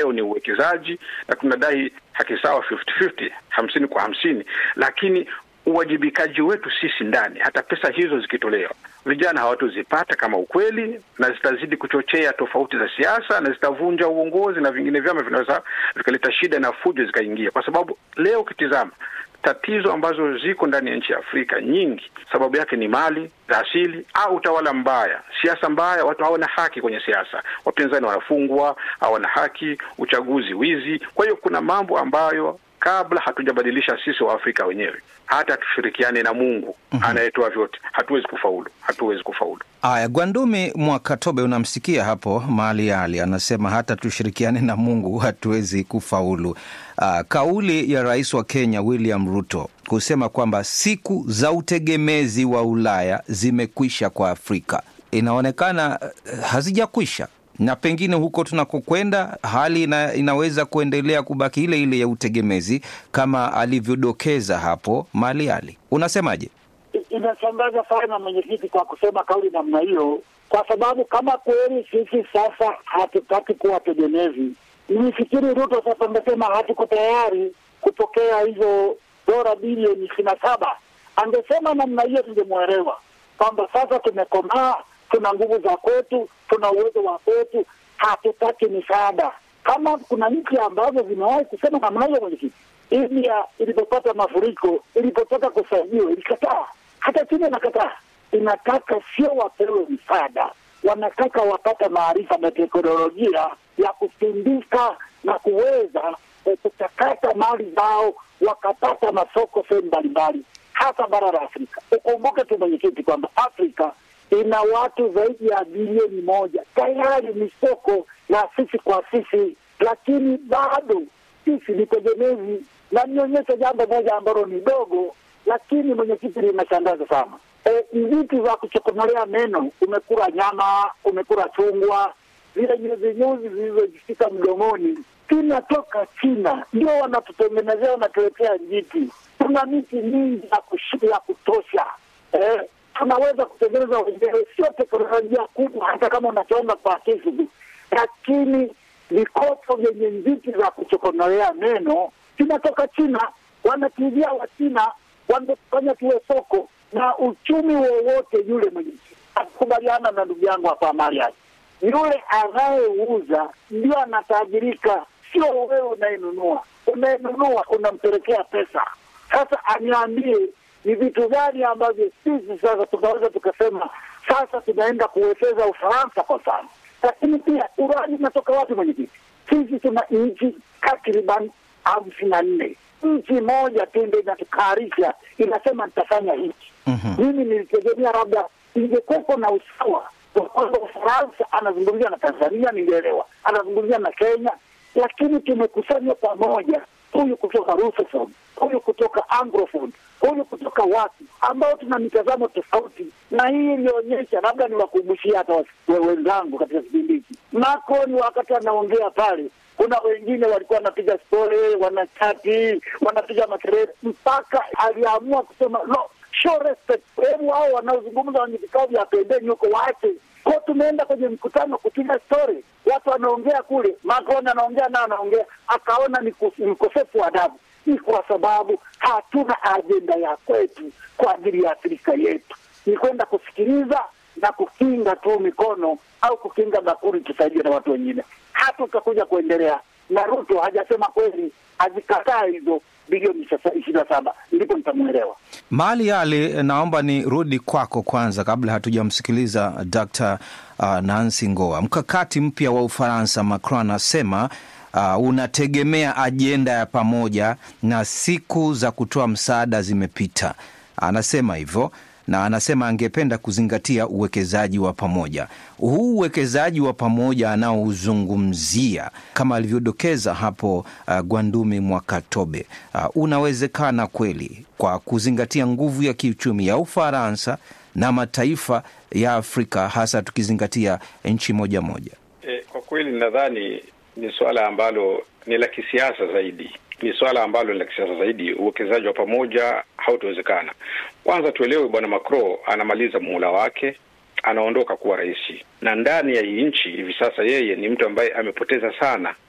leo ni uwekezaji na tunadai haki sawa 50-50, hamsini kwa hamsini, lakini uwajibikaji wetu sisi ndani, hata pesa hizo zikitolewa, vijana hawatozipata kama ukweli, na zitazidi kuchochea tofauti za siasa na zitavunja uongozi, na vingine vyama vinaweza vikaleta shida na fujo zikaingia, kwa sababu leo ukitizama tatizo ambazo ziko ndani ya nchi ya Afrika nyingi, sababu yake ni mali za asili au utawala mbaya, siasa mbaya. Watu hawana haki kwenye siasa, wapinzani wanafungwa, hawana haki, uchaguzi wizi. Kwa hiyo kuna mambo ambayo kabla hatujabadilisha sisi wa Afrika wenyewe, hata tushirikiane na Mungu mm -hmm. anayetoa vyote, hatuwezi kufaulu, hatuwezi kufaulu. Aya, Gwandumi Mwakatobe, unamsikia hapo Mali Ali anasema hata tushirikiane na Mungu hatuwezi kufaulu. Uh, kauli ya rais wa Kenya William Ruto kusema kwamba siku za utegemezi wa Ulaya zimekwisha kwa Afrika inaonekana uh, hazijakwisha na pengine huko tunakokwenda hali ina, inaweza kuendelea kubaki ile ile ya utegemezi kama alivyodokeza hapo Mali Ali. Unasemaje? Inashangaza sana mwenyekiti kwa kusema kauli namna hiyo, kwa sababu kama kweli sisi sasa hatutaki kuwa tegemezi, nifikiri Ruto sasa amesema hatuko tayari kupokea hizo dola bilioni ishirini na saba. Angesema namna hiyo tungemwelewa kwamba sasa tumekomaa tuna nguvu za kwetu, tuna uwezo wa kwetu, hatutaki misaada. Kama kuna nchi ambazo zimewahi kusema namna hiyo, mwenyekiti, India ilipopata mafuriko, ilipotaka kusaidiwa ilikataa. Hata China inakataa, inataka sio wapewe msaada, wanataka wapate maarifa na teknolojia ya kusindika na kuweza eh, kuchakata mali zao, wakapata masoko sehemu mbalimbali, hasa bara la Afrika. Ukumbuke tu mwenyekiti kwamba Afrika ina watu zaidi ya bilioni moja tayari ni soko la sisi kwa sisi, lakini bado sisi ni tegemezi. Na nionyeshe jambo moja ambalo ni dogo, lakini mwenyekiti, linashangaza sana. E, vitu vya kuchokomolea meno, umekula nyama, umekula chungwa, zile nyuzi nyuzi zilizojifika mdomoni zinatoka China, ndio wanatutengenezea, wanatuletea njiti. Tuna miti mingi ya kutosha eh, tunaweza kutengeneza wenyewe, sio teknolojia kubwa, hata kama unachonga kwa kisu, lakini vikopo vyenye njiti za kuchokonolea meno vinatoka China. Wanatujia wa China wamefanya tuwe soko na uchumi wowote yule mwenye akubaliana na ndugu yangu hapa Mariam, yule anayeuza ndio anatajirika, sio wewe unayenunua. Unayenunua unampelekea pesa. Sasa aniambie ni vitu gani ambavyo sisi sasa tunaweza tukasema sasa tunaenda kuwekeza Ufaransa kwa sana, lakini pia urani inatoka wapi mwenyekiti? Sisi tuna nchi takriban hamsini na nne nchi moja tu ndio inatukarisha inasema nitafanya hiki. Mimi nilitegemea labda ingekuwepo na usawa kwa kwamba Ufaransa anazungumzia na Tanzania, ningeelewa, anazungumzia na Kenya, lakini tumekusanywa pamoja, huyu kutoka Rusofon, huyu kutoka Anglophone, huyu kutoka wapi, ambao tuna mitazamo tofauti, na hii ilionyesha, labda niwakumbushia hata wenzangu katika kipindi hiki, Macron wakati anaongea pale kuna wengine walikuwa wanapiga stori, wanachati, wanapiga makelele, mpaka aliamua kusema no, show respect. Hebu hao wanaozungumza wenye vikao vya pembeni huko waache ko. Tumeenda kwenye mkutano kupiga stori, watu wanaongea kule, Macron anaongea na anaongea, akaona ni ukosefu wa adabu. Ni kwa sababu hatuna ajenda ya kwetu kwa ajili ya Afrika yetu, ni kwenda kusikiliza na kukinga tu mikono au kukinga bakuli, tusaidie na watu wengine hata utakuja kuendelea na Ruto hajasema kweli, azikataa hizo bilioni ishirini na saba ndipo nitamwelewa. Mali Ali, naomba nirudi kwako kwanza kabla hatujamsikiliza Dr. uh, Nancy Ngoa. Mkakati mpya wa Ufaransa, Macron anasema uh, unategemea ajenda ya pamoja na siku za kutoa msaada zimepita. Anasema hivyo na anasema angependa kuzingatia uwekezaji wa pamoja. Huu uwekezaji wa pamoja anaozungumzia kama alivyodokeza hapo uh, Gwandumi Mwakatobe uh, unawezekana kweli kwa kuzingatia nguvu ya kiuchumi ya Ufaransa na mataifa ya Afrika, hasa tukizingatia nchi moja moja. E, kwa kweli nadhani ni suala ambalo ni la kisiasa zaidi ni swala ambalo ni la kisiasa zaidi. Uwekezaji wa pamoja hautawezekana. Kwanza tuelewe, bwana Macron anamaliza muhula wake, anaondoka kuwa rais, na ndani ya hii nchi hivi sasa yeye ni mtu ambaye amepoteza sana